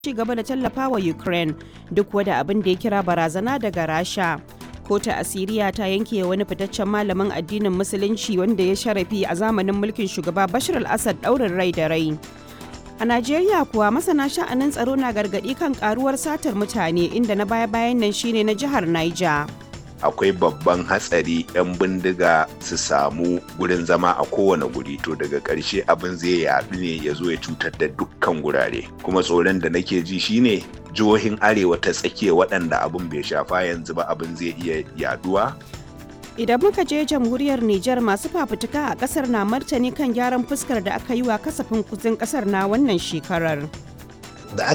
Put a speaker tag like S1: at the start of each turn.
S1: ci gaba da tallafa wa Ukraine duk wada abin da ya kira barazana daga Rasha. Kota Asiriya ta yanke wani fitaccen malamin addinin Musulunci wanda ya sharafi a zamanin mulkin shugaba Bashar al-Assad ɗaurin rai da rai. A Najeriya kuwa masana sha'anin tsaro na gargaɗi kan karuwar satar mutane inda na baya-bayan nan shine na jihar Niger.
S2: akwai babban hatsari 'yan bindiga su samu gurin zama a kowane guri to daga ƙarshe abin zai yaɗu ne ya zo ya cutar da dukkan gurare kuma tsoron da nake ji shine jihohin arewa ta tsakiya waɗanda abin bai shafa yanzu ba abin zai iya yaduwa
S1: Idan muka je jamhuriyar Nijar masu fafutuka a kasar na martani kan gyaran fuskar da aka yi wa kasafin kuzin kasar na wannan shekarar.